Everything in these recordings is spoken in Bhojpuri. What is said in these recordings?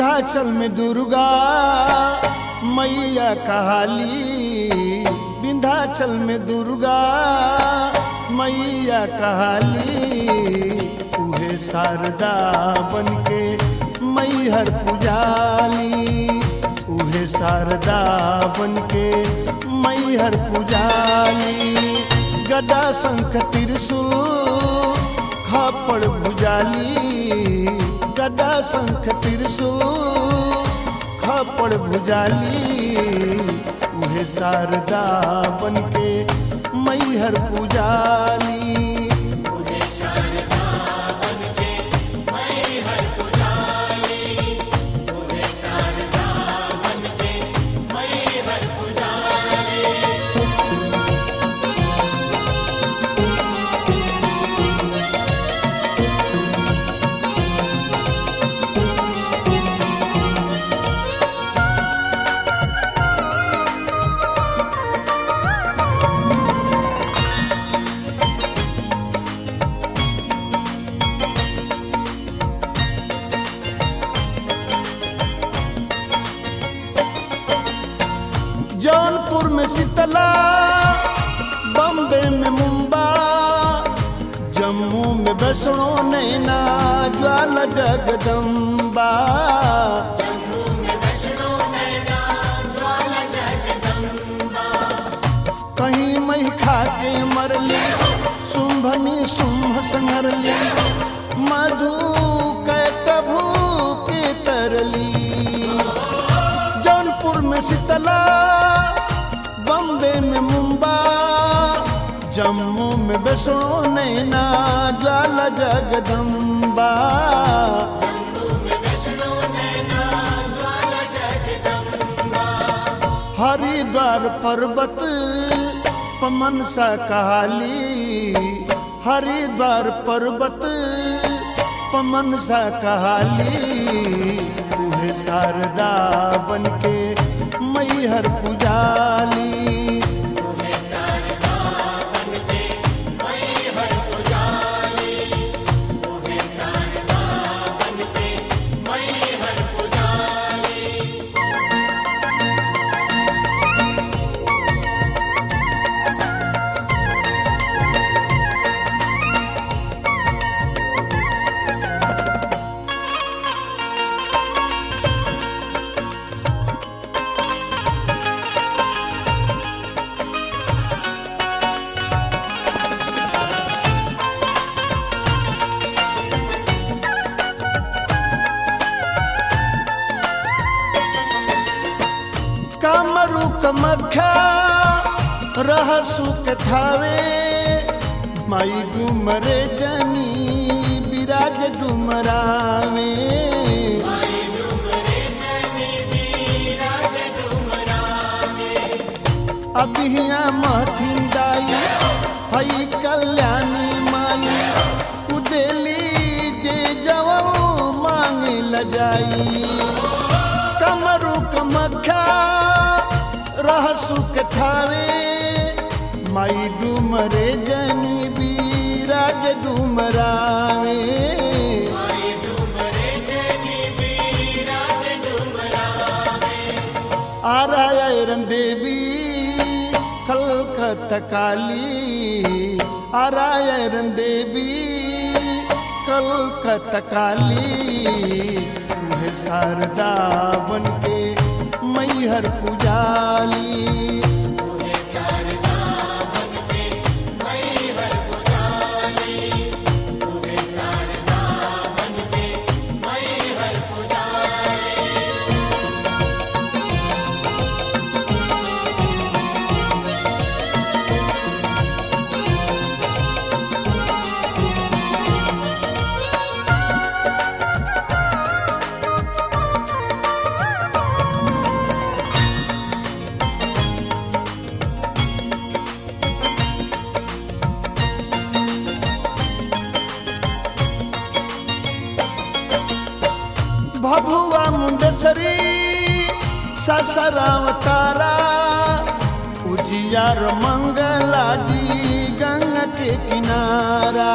विंध्याचल में दुर्गा मैया कहाली विंध्याचल में दुर्गा मैया कहाली उहे शारदा बनके मैहर पुजाली उहे शारदा बनके मैहर पुजाली गदा शंख त्रिशूल खापड़ भुजाली गदा शंख त्रिशूल खापड़ भुजाली उहे शारदा बनके मैहर पुजाली जौनपुर में शीतला बम्बे में मुंबा जम्मू में वैष्णो नैना ज्वाला जगदम्बा कहीं मही खा के मरली शुंभनी शुंभ संहरली मधु के टभू के तरली जौनपुर में शीतला बम्बे में मुंबा जम्मू में वैष्णो नैना ज्वाला जगदम्बा हरिद्वार पर्वत पमन सा कहाली हरिद्वार पर्वत पमन सा कहाली उहे शारदा बनके मैहर पुजाली कामरू कमख्या रहसु के थावे माई डुमरे जनी विराज डुमरावे अबिहिया महथिन दाई हई कल्याणी माई उदेली जे जवन मांगे लजाई कमरू कमख्या रहसु के थावे माई डुमरे जनी बीराज डुमरावे आरायरन देवी कलकत्ता काली आरायरन देवी कलकत्ता काली उहे शारदा बनके मैहर पुजाली भभुआ मुंडेश्वरी ससराव तारा उजियार मंगला जी गंगा के किनारा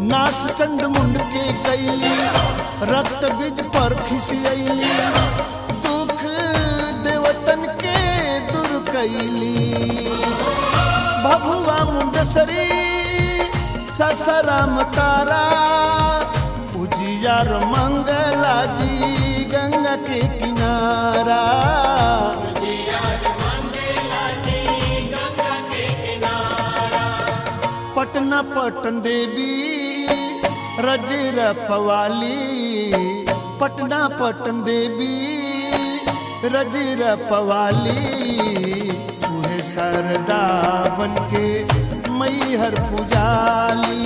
नास चंड मुंड के कैली रक्त बीज पर खिसियली दुख देवतन के दूर कैली भभुआ मुंडसरी ससराम तारा उजियार मंगला जी गंगा के किनारा पटना पटन देवी रजर पवाली पटना पटन देवी रजर पवाली उहे सरदा बन के मैहर पुजाली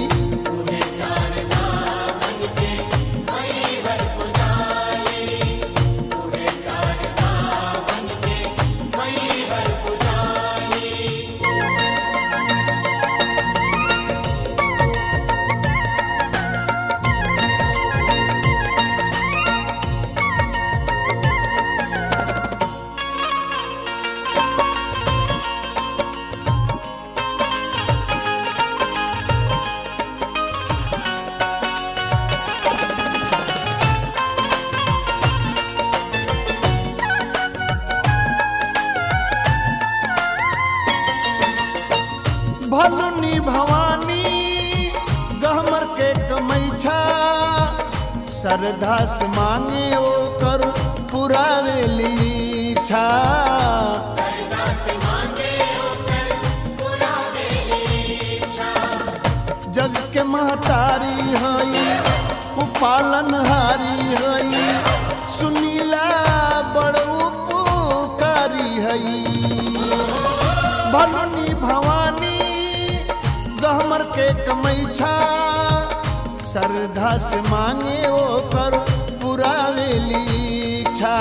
भलुनी भवानी गहमर के कमैछा श्रद्धा से मांगे ओ कर पुरावेली इच्छा जग के महतारी हई उपालनहारी हई सुनीला बड़ उपकारी हई भलुनी भवानी गहमर के कमैछा श्रद्धा से मांगे ओ कर पुरावेली इच्छा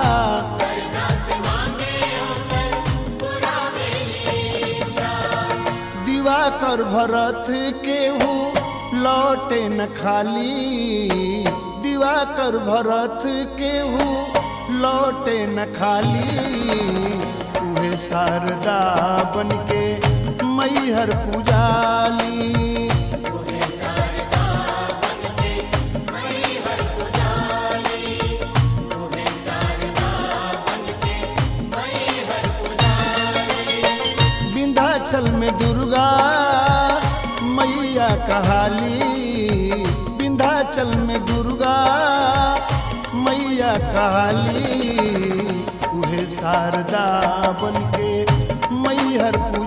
दिवाकर भरत केहू लौटे न खाली दिवाकर भरत केहू लौटे न खाली उहे शारदा बन के मैहर पुजाली विंध्याचल में दुर्गा मैया कहाली विंध्याचल में दुर्गा मैया कहाली उहे शारदा बन के मैहर